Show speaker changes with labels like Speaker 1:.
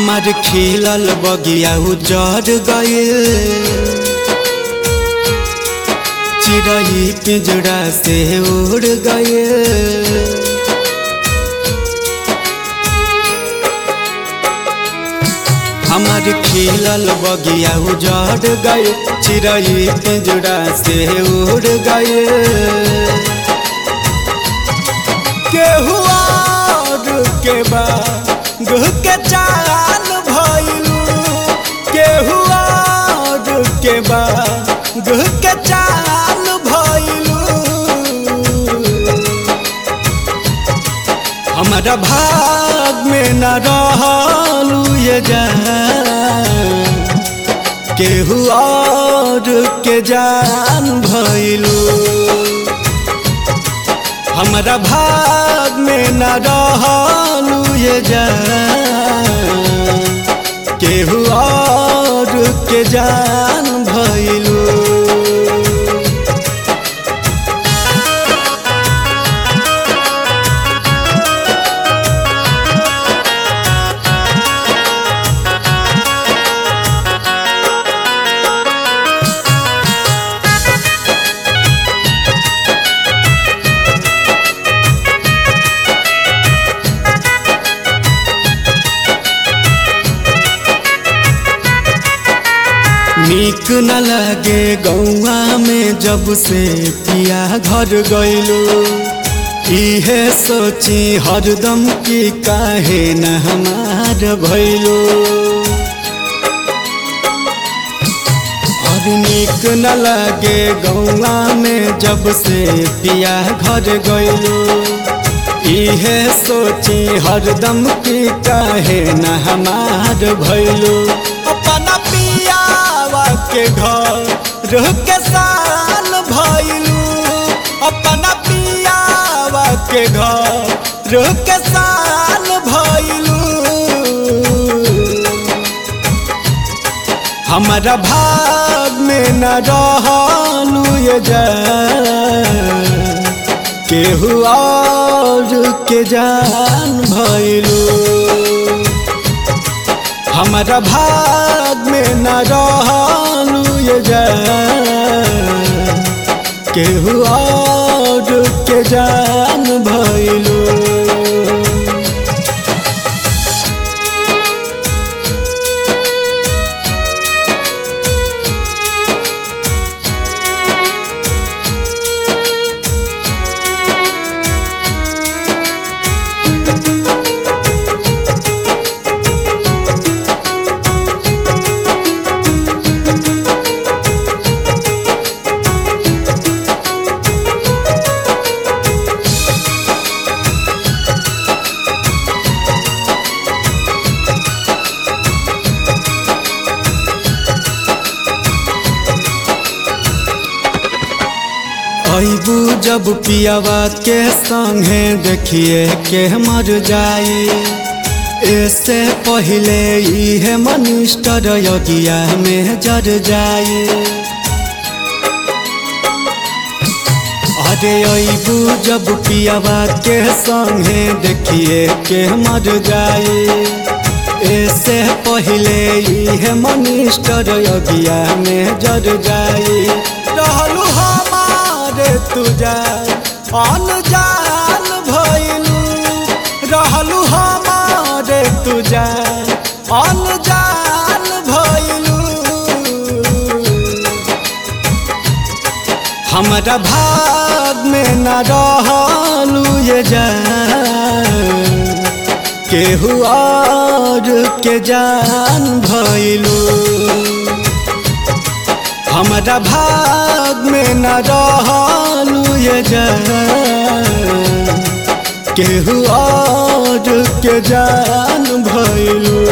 Speaker 1: हमार खिलल बगिया उजड़ गइल चिड़ई पिंजरा से उड़ गइल हमार खिलल बगिया उजड़ गइल चिड़ई पिंजरा से उड़ गइल केहू और के बा गुह के चाल भइलू केहू और के बा गुह के चाल भइलू हमारा भाग में न रहलू ये जान केहू और के जान भइलू हमारा भाग में न रहलू ये जान केहू और के जान भइलू नीक न लगे गौआ में जब से पिया घर गइलो इहे सोची हरदम की काहे न हमार भइलो और नीक न लगे गौआ में जब से पिया घर गइलो इहे सोची हरदम की काहे न हमार भइलो अपना पियावा के घर रह के साल भइलू अपना पियावा के घर रह के साल भइलू हमारा भाग में न रहलू ये जान केहू और के जान भइलू हमारा भाग में न रहलू ये जान केहू और के जान भइलू अबू जब पियावा के संगे देखिए के मर जाए ऐसे पहले इहे मनिस्टर यगिया में जर जाए अरे अबू जब पियावा के संगे देखिए के मर जाए ऐसे पहले इहे मनिस्टर यगिया में जर जाए रहलू हमारे तुझा अनजान भइलू रहलू हमारे तुझा अनजान भइलू हमारा भाग में न रहलू ये जान केहू और के जान भइलू हमारा भाग में न रहलू ये जान केहू और के जान भइलू